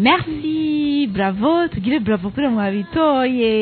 merci bravo tugire bravo kuri mwabitoye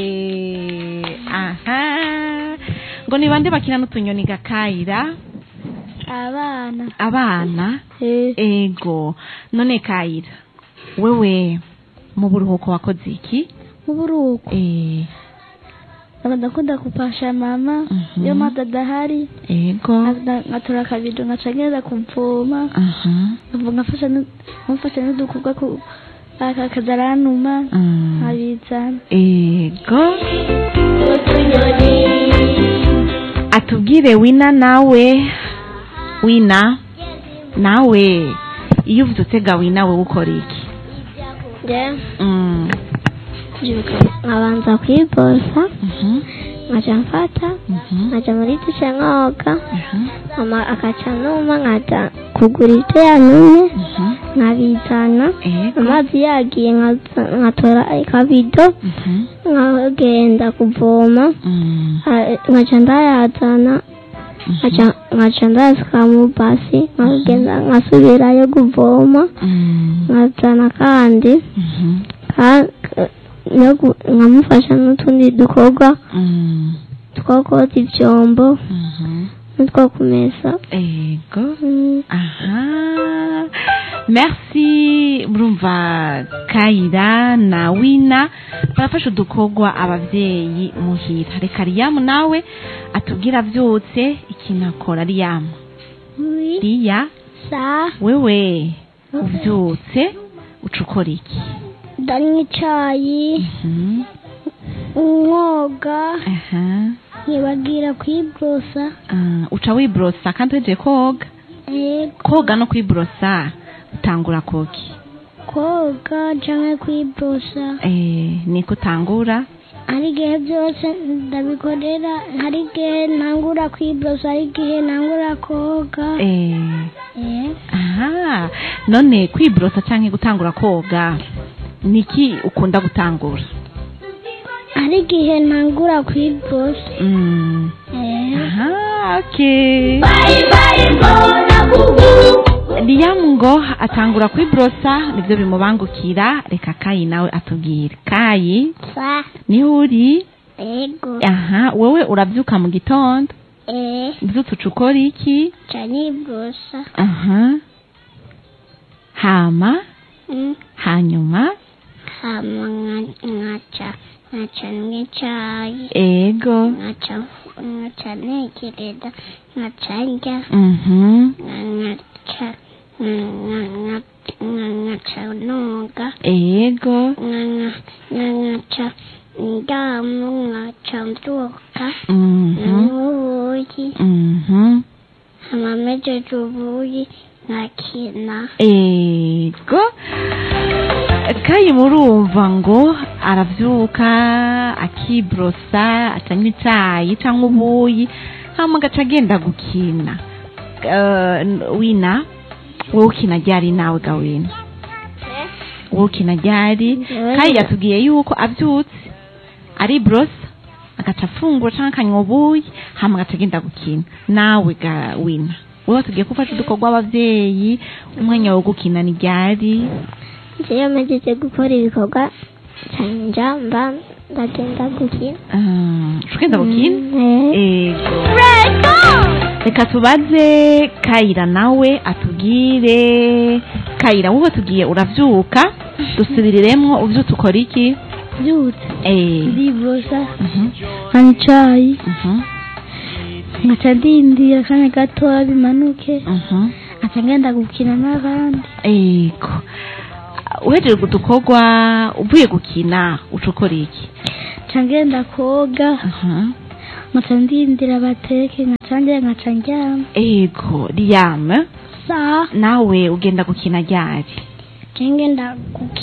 aha ngo ni bande bakina n'utunyoni gakayira abana abana eh ego none kayira wewe mu buruhuko wakoze iki muburuko eh ndakunda kupasha mama Mhm. iyo mata adahari ego nkaza- ngatora akabido ngaca ngenda kuvoma aha nkavuga nkafasha nu- nkamufasha n'udukorwa ku aka kaza aranuma Mm. nkabizana ego atubwire wina nawe wina nawe iyo uvuze utega wina wowe ukora iki Mm. nkabanza kwibosa Mhm. nkaca mfata Mhm. nkaca muri dushe nkoga Aha. mama akaca numa nkaca kugura ibyo yanumye Mhm. nkabizana ego amazi yagiye nkaza- nkatora akabido Mhm. nkagenda kuvoma Mm. ha- nkaca ndayazana nkaca nkaca ndasuka mu basi nkagenda nkasubirayo kuvoma Mm. nkazana kandi Mhm. ka- ka- no gu- nkamufasha n'utundi dukorwa Mm. two koza ivyombo Mhm. n'utwo kumesa ego Mm. aha merci murumva kayira na wina barafasha udukorwa abavyeyi muhira reka riyamu nawe atubwira avyutse ikintu akora riyamu Oui. riya sa wewe uvyutse uca ukora iki ndanywa icayi Mhm. nkoga aha nkibagira kwibrosa Ah, uca wibrosa kandi uhejeje koga ego koga no kwibrosa utangura koki koga canke kwibrosa eh, niko utangura hari igihe byose ndabikorera hari igihe ntangura kwibrosa hari igihe ntangura koga eh, Eh, aha none kwibrosa canke gutangura koga niki ukunda gutangura hari igihe ntangura kwibrosa mm. Eh, aha okay liyamu ngo atangura kwibrosa nivyo bimubangukira reka kayi nawe atubwire kayi sa niho uri ego aha wowe uravyuka mu gitondo eh uvyutse uca ukora iki ca nibrosa aha hama Mm. hanyuma hama nka- nkaca nkaca nywa icayi ego nkaca nkaca ntekereza nkaca ndya mhm nkaca nkaca noga ego nkaca ndamu nkaca mbyuka mhm nanywa ubuyi mhm hama mejeje ubuyi nkakina ego kayi murumva ngo aravyuka akibrosa acanywa icayi canke ubuyi hama agaca agenda gukina Eh, wina wowe ukina ryari nawe gawina wowe ukina ryari kayi yatubwiye yuko avyutse ari brosa agaca afungura canke akanywa ubuyi hama agaca agenda gukina nawe ga wina wowe tugiye gufasha udukorwa abavyeyi umwanya wo gukina ni ryari iyo mejeje gukora ibikorwa canja mba ndagenda gukina Ah, ushobora gukina Mm, eh. ego reka tubaze kayira nawe atubwire kayira wowe tugiye uravyuka dusubiriremwo uvyutse ukora iki byutse Eh, ndibrosa mhm, nkanywa icayi mhm, nkaca ndindira akanya gatoya bimanuke mhm. nkaca ngenda gukina n'abandi ego uhejeje udukorwa uvuye gukina uca ukora iki nkaca ngenda koga Aha. nkaca ndindira bateke nkaca njya nkaca ndyama ego liyame saa nawe ugenda gukina ryari nca ngenda gukina